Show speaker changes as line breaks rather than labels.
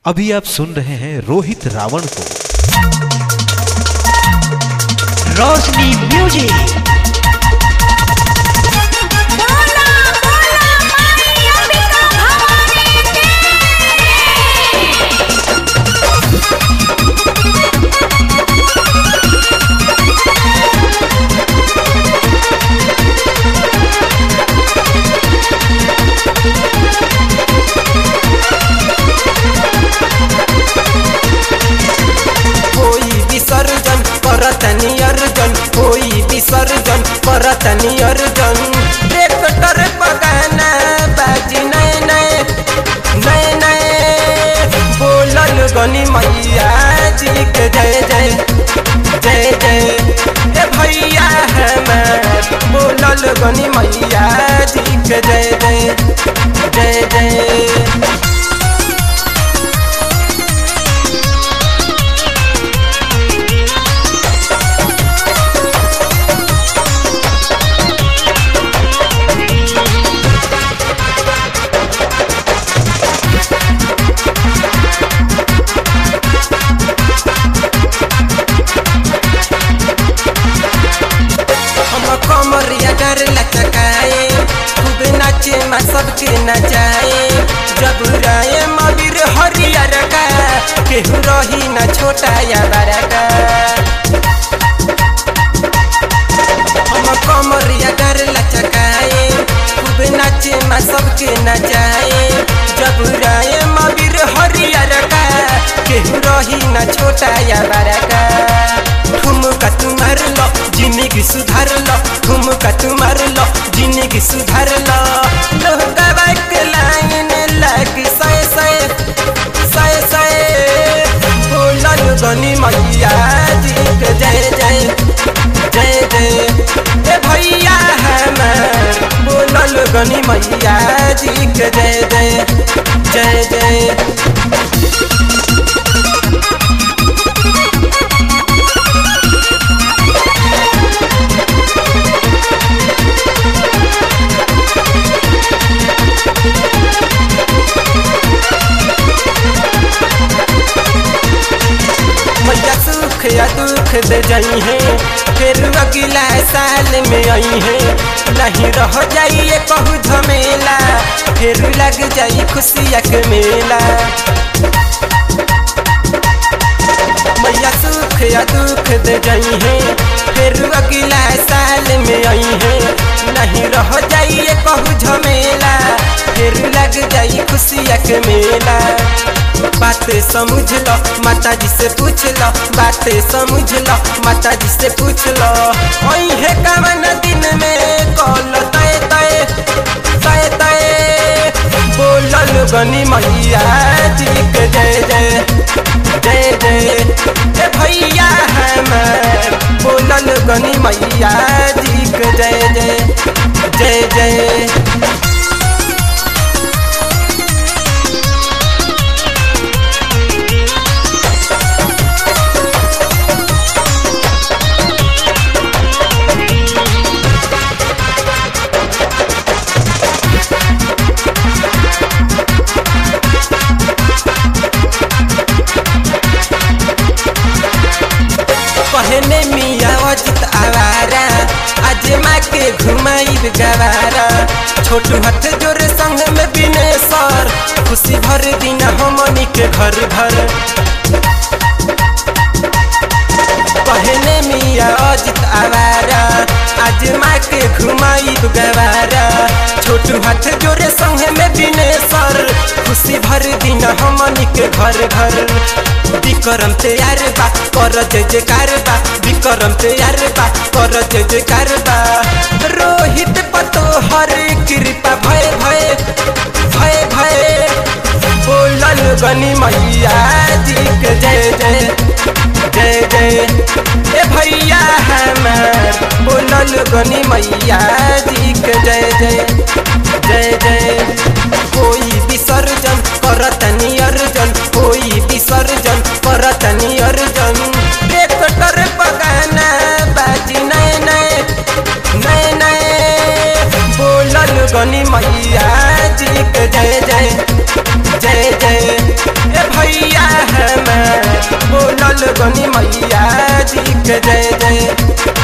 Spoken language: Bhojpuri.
अभी आप सुन रहे हैं रोहित रावण को
रोशनी म्यूजिक
बोला बोला माई अंबिका भवानी की
होई विसर्जन करतनी अर्जन होई विसर्जन करतनी अर्जन ट्रैक्टर पगाना बाजी नए नए नए नए बोलल गनी मैया जी के जय जय जय जय ए भैया हमार बोलल गनी मैया जी के जय जय जय जय हम कमरिया डर लचकाए खूब नाचे मा सबके नचाए जब राय मबिर हरियर का केहू रही न छोटा या बड़ा का हम कमरिया डर लचकाए खूब नाचे मा सबके नचाए जब राय मबिर हरियर का केहू रही न छोटा या बड़ा का ठुमका तुम्हार लो जिंदगी सुधार लो ठुमका तुम्हार लो जिंदगी सुधार लो लोहका के लाइन लगी सय सय सय सय बोलल गनी मैया जी के जय जय जय जय ए भैया हमार बोलल गनी मैया जी के जय जय जय जय मैया सुख या दुख दे जाई है फिर अगला साल में आई है नहीं रह जाइए कहू झमेला फिर लग जाई खुशिया के मेला मैया सुख या दुख दे जाई है फिर अगला साल में आई है नहीं रह जाइए कहू झमेला फिर लग जाई खुशिया के मेला बात समझ लो माता जी से पूछ लो बात समझ लो माता जी से पूछ लो ओई है कवन दिन में कॉल तय तय तय तय बोलल गनी मैया जी के जय जय जय जय ए भैया हमार बोलल गनी मैया जी के जय जय जय जय कहने मिया अजित आवारा आज माँ के घुमाइब गवारा छोटू हाथ जोर संग में बिने सर खुशी भर दिन हमनी के घर घर कहने मिया अजित आवारा आज माँ के घुमाइब गवारा छोटू हाथ जोरे संग में बिने सर खुशी भर दिन हमनी के घर घर विक्रम तैयार बा कर जय जयकार बा विक्रम तैयार बा कर जय जयकार बा रोहित पतो हर कृपा भय भय भय भय बोलल गनी मैया जी के जय जय जय जय ए भैया हमार बोलल गनी मैया जी के जय जय जय जय कोई विसर्जन करतनी अर्जन कोई विसर्जन करतनी अर्जन ट्रैक्टर पगाना बाजी नए नए नए नए बोलल गनी मैया जी के जय जय जय जय ए भैया लोगनी मैया जी के जय जय